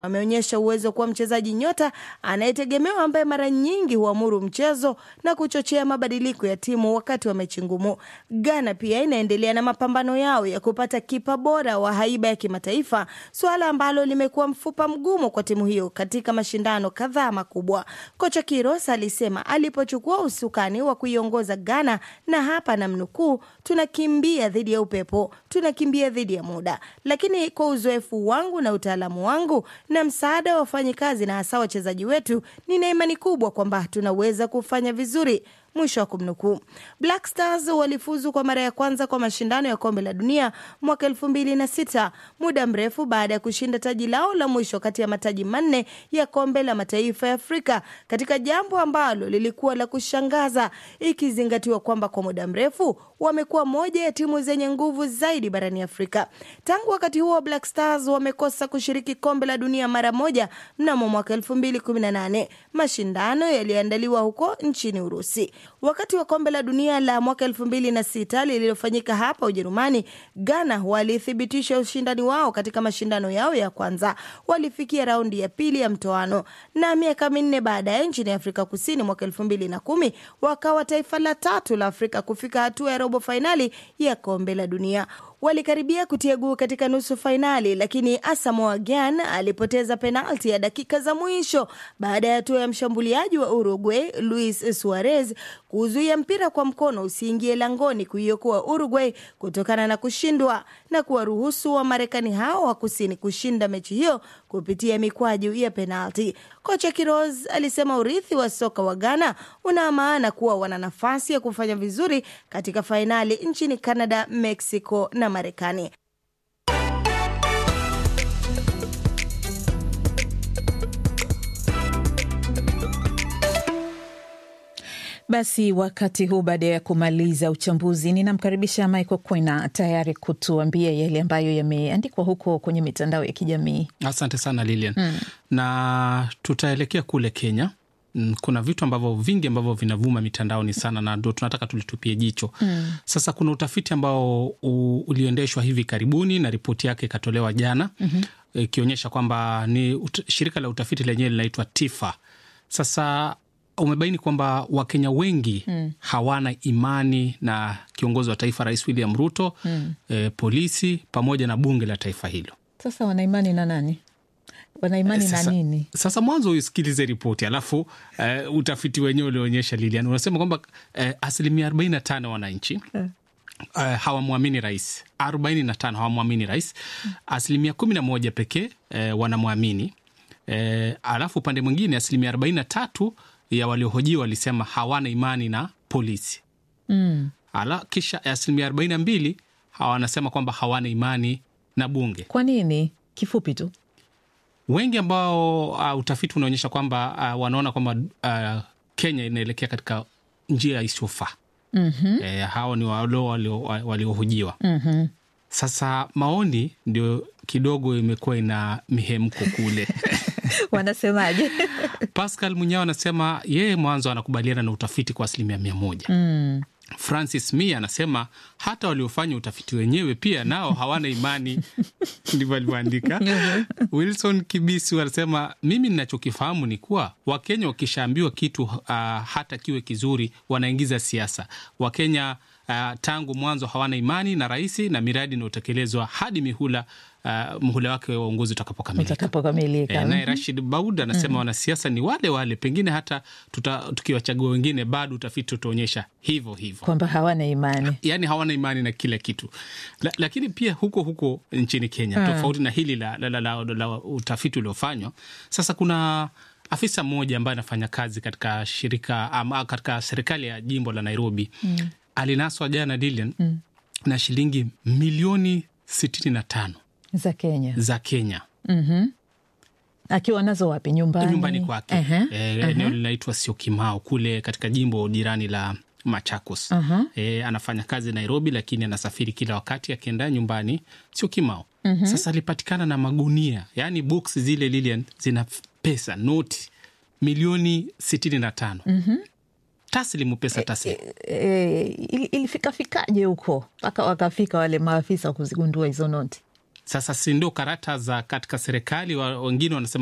ameonyesha uwezo wa kuwa mchezaji nyota anayetegemewa ambaye mara nyingi huamuru mchezo na kuchochea mabadiliko ya timu wakati wa mechi ngumu. Ghana pia inaendelea na mapambano yao ya kupata kipa bora wa haiba ya kimataifa, suala ambalo limekuwa mfupa mgumu kwa timu hiyo katika mashindano kadhaa makubwa. Kocha Kiros alisema alipochukua usukani wa kuiongoza Ghana, na hapa namnukuu, tunakimbia dhidi ya upepo, tunakimbia dhidi ya muda, lakini kwa uzoefu wangu na utaalamu wangu na msaada wa wafanyikazi na hasa wachezaji wetu, nina imani kubwa kwamba tunaweza kufanya vizuri. Mwisho wa kumnukuu. Black Stars walifuzu kwa mara ya kwanza kwa mashindano ya kombe la dunia mwaka elfu mbili na sita muda mrefu baada ya kushinda taji lao la mwisho kati ya mataji manne ya kombe la mataifa ya Afrika, katika jambo ambalo lilikuwa la kushangaza ikizingatiwa kwamba kwa muda mrefu wamekuwa moja ya timu zenye nguvu zaidi barani Afrika. Tangu wakati huo, Black Stars wamekosa kushiriki kombe la dunia mara moja mnamo mwaka elfu mbili kumi na nane mashindano yaliyoandaliwa huko nchini Urusi. Wakati wa kombe la dunia la mwaka elfu mbili na sita lililofanyika hapa Ujerumani, Ghana walithibitisha ushindani wao katika mashindano yao ya kwanza. Walifikia raundi ya pili ya mtoano, na miaka minne baadaye nchini Afrika Kusini mwaka elfu mbili na kumi wakawa taifa la tatu la Afrika kufika hatua ya robo fainali ya kombe la dunia. Walikaribia kutia guu katika nusu fainali, lakini Asamoah Gyan alipoteza penalti ya dakika za mwisho baada ya hatua ya mshambuliaji wa Uruguay Luis Suarez kuzuia mpira kwa mkono usiingie langoni kuiokoa Uruguay kutokana na kushindwa na kuwaruhusu wa Marekani hao wa kusini kushinda mechi hiyo kupitia mikwaju ya penalti. Kocha Kiroz alisema urithi wa soka wa Ghana una maana kuwa wana nafasi ya kufanya vizuri katika fainali nchini Canada, Mexico na Marekani. Basi wakati huu, baada ya kumaliza uchambuzi, ninamkaribisha Michael Kwena tayari kutuambia yale ambayo yameandikwa huko kwenye mitandao ya kijamii. Asante sana Lilian. Hmm. Na tutaelekea kule Kenya. Kuna vitu ambavyo vingi ambavyo vinavuma mitandaoni sana na ndo tunataka tulitupie jicho. Hmm. Sasa kuna utafiti ambao uliendeshwa hivi karibuni na ripoti yake ikatolewa jana ikionyesha mm -hmm. kwamba ni ut shirika la utafiti lenyewe linaitwa TIFA. Sasa umebaini kwamba Wakenya wengi mm. hawana imani na kiongozi wa taifa Rais William Ruto mm. e, polisi pamoja na bunge la taifa hilo. Sasa wana imani na nani? Wana imani sasa, na nini? Sasa mwanzo usikilize ripoti alafu uh, utafiti wenyewe ulioonyesha Lilian unasema kwamba uh, asilimia arobaini na tano wananchi uh. Uh, hawamwamini rais, arobaini na tano hawamwamini rais, asilimia kumi na moja pekee uh, wanamwamini uh, alafu upande mwingine asilimia arobaini na tatu ya waliohojiwa walisema hawana imani na polisi mm. Ala, kisha asilimia arobaini na mbili wanasema kwamba hawana imani na bunge. Kwa nini? Kifupi tu, wengi ambao uh, utafiti unaonyesha kwamba uh, wanaona kwamba uh, Kenya inaelekea katika njia isiyofaa. mm -hmm. E, hao ni walo waliohojiwa mm -hmm. Sasa maoni ndio kidogo imekuwa ina mihemko kule wanasemaje? Pascal Munyao anasema yeye mwanzo anakubaliana na utafiti kwa asilimia mia moja. mm. Francis Mia anasema hata waliofanya utafiti wenyewe pia nao hawana imani ndivyo alivyoandika. Wilson Kibisi anasema mimi ninachokifahamu ni kuwa Wakenya wakishaambiwa kitu uh, hata kiwe kizuri wanaingiza siasa. Wakenya uh, tangu mwanzo hawana imani na rais na miradi inayotekelezwa hadi mihula Uh, muhula wake wa uongozi utakapokamilika. E, naye Rashid Baud anasema mm. wanasiasa ni wale wale, pengine hata tukiwachagua wengine bado utafiti utaonyesha hivyo hivyo kwamba hawana imani, yaani hawana imani na kila kitu la, lakini pia huko huko nchini Kenya hmm. tofauti na hili la, la, la, la, la, la utafiti uliofanywa sasa, kuna afisa mmoja ambaye anafanya kazi katika shirika ama katika serikali ya jimbo la Nairobi mm. alinaswa jana Dilian mm. na shilingi milioni sitini na tano za Kenya, za Kenya. mm -hmm. Akiwa nazo wapi? Nyumbani, nyumbani kwake. uh -huh. E, uh -huh. Eneo linaitwa Syokimau kule katika jimbo jirani la Machakos. uh -huh. E, anafanya kazi Nairobi, lakini anasafiri kila wakati akienda nyumbani Syokimau. mm -hmm. Sasa alipatikana na magunia, yaani box zile Lilian zina pesa noti milioni sitini na tano. mm -hmm. Taslimu, pesa taslimu. E, e, ilifikafikaje huko mpaka wakafika wale maafisa kuzigundua hizo noti? Sasa si ndio karata za katika serikali, wengine wanasema